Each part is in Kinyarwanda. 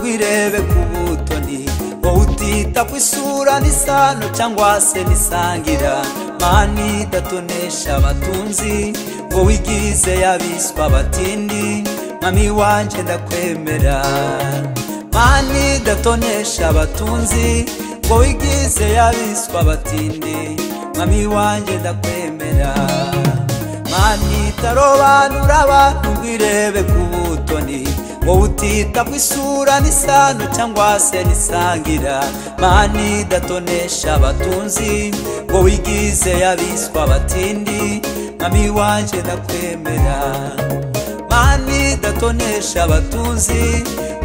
nirebe ku butoni wowe utita ku isura n'isano cyangwa se n'isangira mani idatonesha abatunzi wowe igize yabiswa abatindi mwami wanjye ndakwemera mani idatonesha abatunzi wowe igize yabiswa abatindi mwami wanjye ndakwemera mani itarobanura abantu ngo irebe ku butoni wowe utita ku isura n'isano cyangwa se n'isangira mani idatonesha abatunzi wowe igize yabiswa abatindi mwami wanjye ndakwemera mani idatonesha abatunzi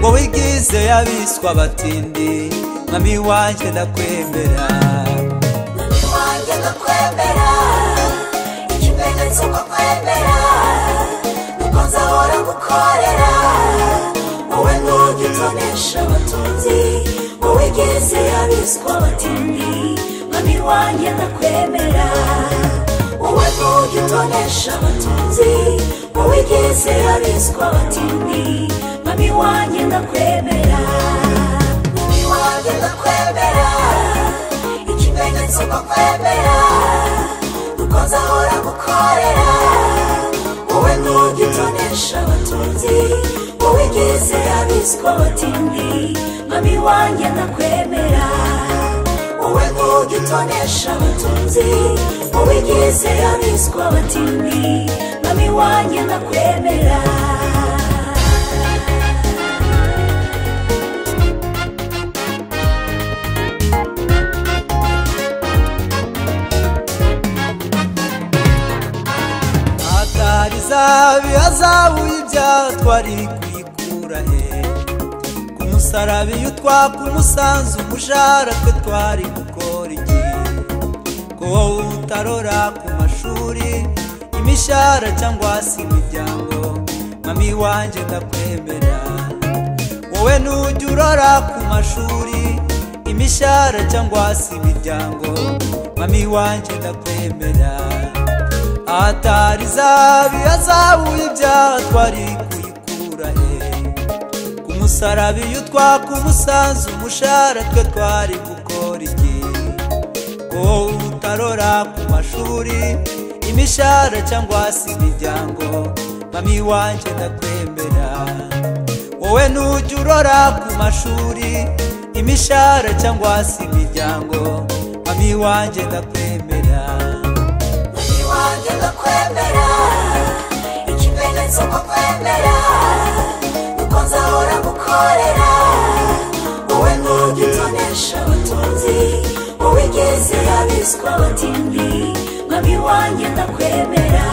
wowe igize yabiswa abatindi mwami wanjye ndakwemera mwami wanjye ndakwemera ikimenyetso ko kwemera nuko nzahora gukorera wowe ntuge utonesha abatunzi wowe igeze yabiswa abatindi mwami wanjye ndakwemera wowe ntuge utonesha abatunzi wowe igeze yabiswa abatindi mwami wanjye ndakwemera mwami wanjye ndakwemera ikimenyetso ko kwemera nuko nzahora gukorera wowe ntuge utonesha abatunzi wowe igeze yabiswa abatindi mami wanjye ndakwemera wowe ntuge utonesha abatunzi wowe igeze yabiswa abatindi mami wanjye ndakwemera atari izahabu ihazabu y'ibyaha twari kuyikura he ku musaraba iyo utwaka umusanzu umushahara twe twari gukora iki ko wowe utarora ku mashuri imishahara cyangwa se imiryango mami wanjye ndakwemera wowe nujya urora ku mashuri imishahara cyangwa se imiryango mami wanjye ndakwemera atari zabi azabuye ibyaha twari kuyikura he ku musaraba iyo utwaka umusanzu umushahara twe twari gukora iki ko wowe utarora ku mashuri imishahara cyangwa se imiryango mami wanjye ndakwemera wowe nujya urora ku mashuri imishahara cyangwa se imiryango mami wanjye ndakwemera Mami wanjye ndakwemera ikimenyetso ko kwemera nuko nzahora gukorera wowe ntuge utonesha abatunzi wowe igeze yabiswa abatindi mami wanjye ndakwemera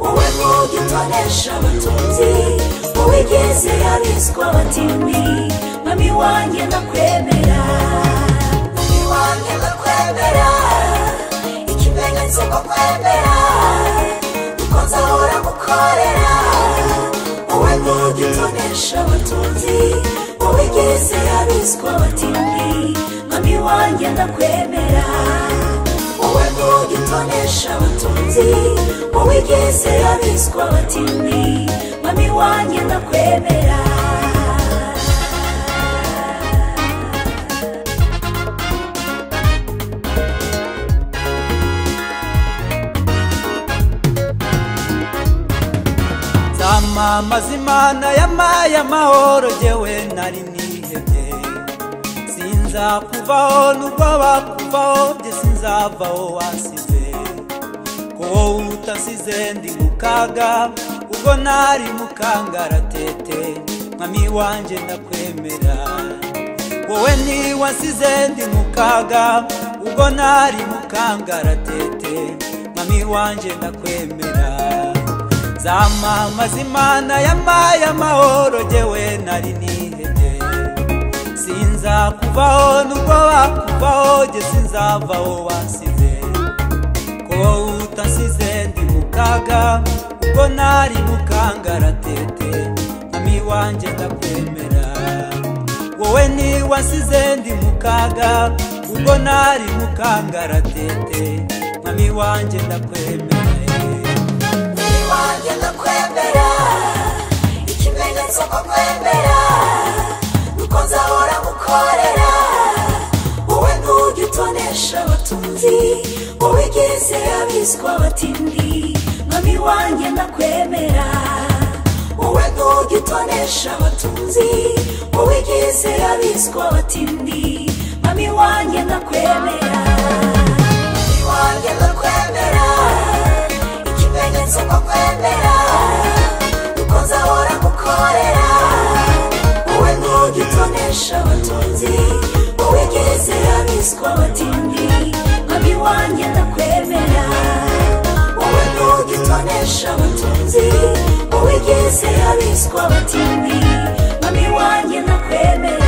wowe ntuge utonesha abatunzi wowe igeze yabiswa abatindi mami wanjye ndakwemera mami wanjye ndakwemera ikimenyetso ko kwemera nuko nzahora gukorera wowe ntuge utonesha abatunzi wowe igeze yabiswa abatindi mami wanjye ndakwemera wowe ntuge utonesha abatunzi wowe igeze yabiswa abatindi mami wanjye ndakwemera zamamaza imana yamaye amahoro jyewe nari nihebye sinzakuvaho nubwo bakuvaho bye sinzavaho wasize ko wowe utasize ndi mu kaga ubwo nari mu kangaratete mwami wanjye ndakwemera wowe ntiwasize ndi mu kaga ubwo nari mu kangaratete mwami wanjye ndakwemera zamamaza imana yamaye amahoro jyewe nari nihebye sinzakuvaho nubwo bakuvaho jye sinzavaho wasize ko wowe utasize ndi mu kaga ubwo nari mu kangaratete mami wanjye ndakwemera wowe ntiwasize ndi mu kaga ubwo nari mu kangaratete mami wanjye ndakwemera Mami wanjye ndakwemera ikimenyetso ko kwemera unesha abatunzi wowe geze abiswa abatindi mwami wanjye ndakwemera wowe ntuge utonesha abatunzi wowe geze abiswa abatindi mwami wanjye ndakwemera mwami wanjye ndakwemera ikimenyetso ko kwemera dukoze ahora gukorera wowe ntuge utonesha abatunzi wowe geze abiswa abatindi mwami wanjye ndakwemera wowe ntuge utonesha abatunzi wowe geze abiswa abatindi mwami wanjye ndakwemera